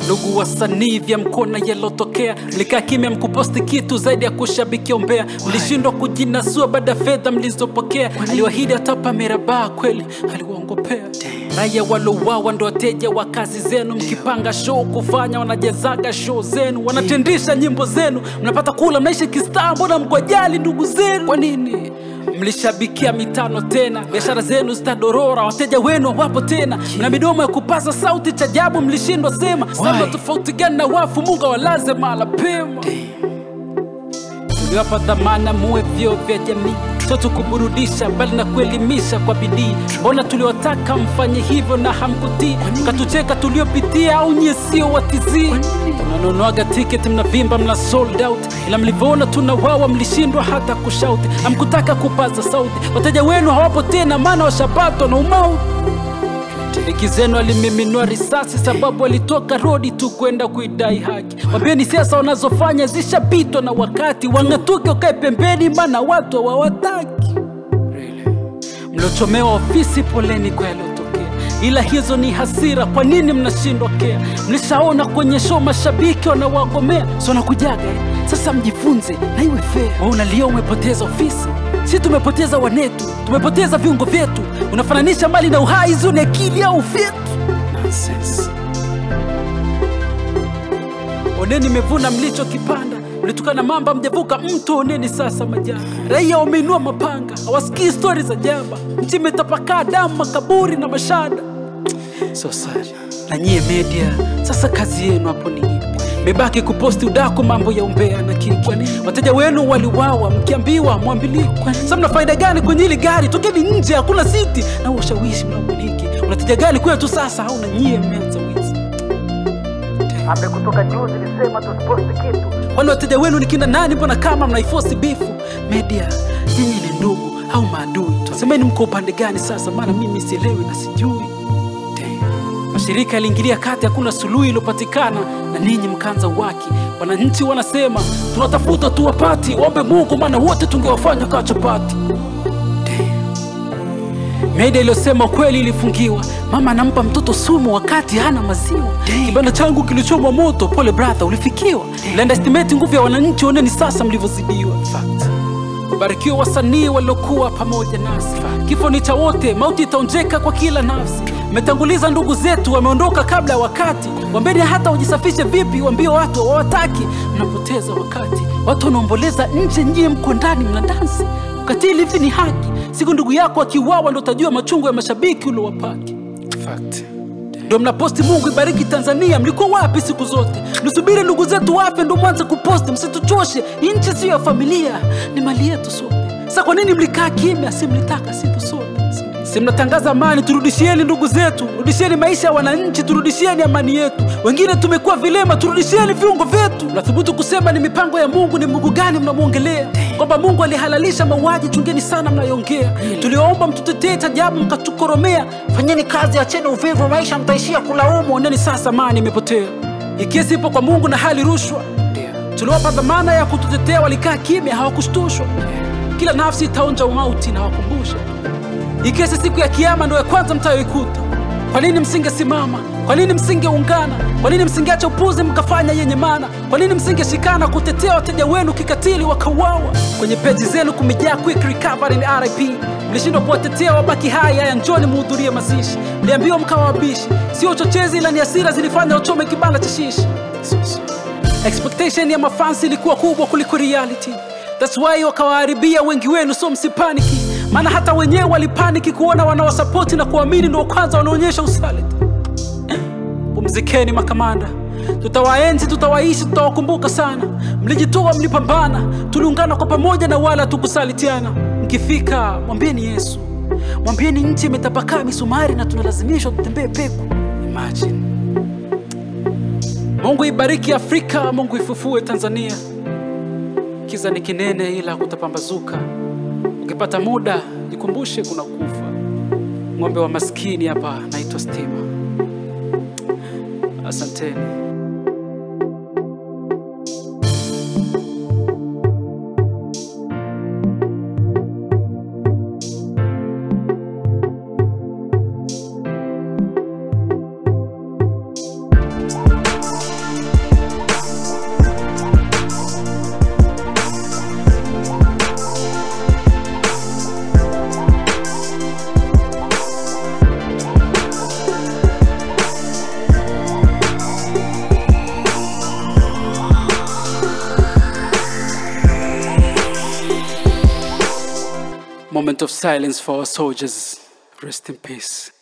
ndugu wasanii vya mkona yalotokea mlikaa kimya mkuposti kitu zaidi ya kushabikia umbea mlishindwa kujinasua baada ya fedha mlizopokea aliwahidi atapa mirabaa kweli aliwaongopea raia walouawa ndo wateja wa kazi zenu mkipanga show kufanya wanajezaga show zenu wanatendisha nyimbo zenu mnapata kula mnaishi kistaa mbona mkwajali ndugu zenu kwa nini mlishabikia mitano tena biashara zenu zitadorora wateja wenu wapo tena na midomo ya kupaza sauti cha jabu mlishindwa sema samba tofauti gani na wafu munga walaze mala pema uliwapa dhamana muwe vyo vya jamii sio tu kuburudisha bali na kuelimisha kwa bidii mbona tuliwataka mfanye hivyo na hamkutii mkatucheka tuliopitia au nyie sio watizii tunanunuaga tiketi mnavimba mna sold out ila mlivyoona tunawawa mlishindwa hata kushauti hamkutaka kupaza sauti wateja wenu hawapo tena maana washapatwa na umauti Liki zenu alimiminua risasi sababu alitoka rodi tu kwenda kuidai haki. Wapeni siasa wanazofanya zishapitwa na wakati, wang'atuke ukae pembeni, maana watu hawawataki. Mliochomewa ofisi, poleni kwa yaliyotokea, ila hizo ni hasira. Kwa nini mnashindwa kea? Mlishaona kwenye show mashabiki wanawagomea, so nakujaga eh? Sasa mjifunze na iwe fair. Wewe unalia umepoteza ofisi, si tumepoteza wanetu, tumepoteza viungo vyetu. Unafananisha mali na uhai, hizo ni akili au fyetu? Nonsense. Oneni mevuna mlichokipanda, mlitukana mamba, mjavuka mto. Oneni sasa majanga, raia wameinua mapanga, hawasikii stori za jaba. Nchi imetapakaa damu, makaburi na mashada. So sorry. Na nyie media, sasa kazi yenu hapo ni ipi? Mebaki kuposti udaku, mambo ya umbea na kiki. Wateja wenu waliwawa, mkiambiwa mwambiliki. Sasa mna faida gani kwenye hili gari? Tokeni nje, hakuna siti na ushawishi mnaumiliki. Unateja gani kwetu sasa? Au na nyie mmeanza wizi? Ambe kutoka juzi lisema tusiposti kitu. Wale wateja wenu ni kina nani? Mbona kama mnaifosi bifu? Media, nyinyi ni ndugu au maadui? Semeni mko upande gani sasa, maana mimi sielewi na sijui. Damn. Mashirika yaliingilia kati, hakuna suluhu iliyopatikana, na ninyi mkaanza waki. Wananchi wanasema tunatafuta tuwapati, waombe Mungu, maana wote tungewafanya kaa chapati. Media iliyosema kweli ilifungiwa. Mama anampa mtoto sumu wakati hana maziwa. Kibanda changu kilichomwa moto, pole brother, ulifikiwa. Mlienda estimate nguvu ya wananchi, oneni sasa mlivyozidiwa. Barikiwa wasanii waliokuwa pamoja nasi. Kifo ni cha wote, mauti itaonjeka kwa kila nafsi. Mmetanguliza ndugu zetu, wameondoka kabla ya wakati. Wambeni hata ujisafishe vipi, wambie watu hawataki. Mnapoteza wakati, watu wanaomboleza nje, nyie mko ndani mna dansi. Ukatili hivi ni haki. Siku ndugu yako akiuawa, ndo utajua machungu ya mashabiki uliowapaki. Ndo mnaposti Mungu ibariki Tanzania. Mlikuwa wapi siku zote? Mlisubiri ndugu zetu wafe ndo mwanze kuposti. Msituchoshe, hii nchi siyo ya familia, ni mali yetu sote. Sasa kwa nini mlikaa kimya? Si mlitaka situ sote? Si mnatangaza amani? Turudishieni ndugu zetu, rudishieni maisha ya wananchi, turudishieni amani yetu. Wengine tumekuwa vilema, turudishieni viungo vyetu. Mnathubutu kusema ni mipango ya Mungu? Ni Mungu gani mnamwongelea? Kwamba Mungu alihalalisha mauaji? Chungeni sana mnayoongea. Tuliwaomba mtutetee tajabu, mkatukoromea. Fanyeni kazi, acheni uvivu, maisha mtaishia kulaumu. Oneni sasa, amani imepotea. Hii kesi ipo kwa Mungu na hali rushwa. Tuliwapa dhamana ya kututetea, walikaa kimya, hawakushtushwa. Kila nafsi itaonja umauti na wakumbusha hii kesi siku ya kiama ndo ya kwanza mtayoikuta. Kwa nini msingesimama? Kwa nini msingeungana? Kwa nini msingeacha upuzi mkafanya yenye maana? Kwa nini msingeshikana kutetea wateja wenu kikatili wakauawa? Kwenye peji zenu kumejaa quick recovery ni RIP. Mlishindwa kuwatetea wabaki hai. Haya, njoni muhudhurie mazishi. Mliambiwa mkawa wabishi, sio uchochezi, ila ni hasira zilifanya wachome kibanda cha shishi. Expectation ya mafansi ilikuwa kubwa kuliko reality. That's why wakawaharibia wengi wenu, so msipaniki maana hata wenyewe walipaniki kuona wanawasapoti na kuamini ndo kwanza wanaonyesha usaliti. Pumzikeni makamanda, tutawaenzi, tutawaishi, tutawakumbuka sana. Mlijitoa, mlipambana, tuliungana kwa pamoja na wala tukusalitiana. Mkifika mwambieni Yesu, mwambieni nchi imetapakaa misumari na tunalazimishwa tutembee peku. Imagine. Mungu ibariki Afrika, Mungu ifufue Tanzania. Kiza ni kinene, ila kutapambazuka. Ukipata muda jikumbushe kuna kufa. Ng'ombe wa maskini hapa naitwa Stima. Asanteni. moment of silence for our soldiers. Rest in peace.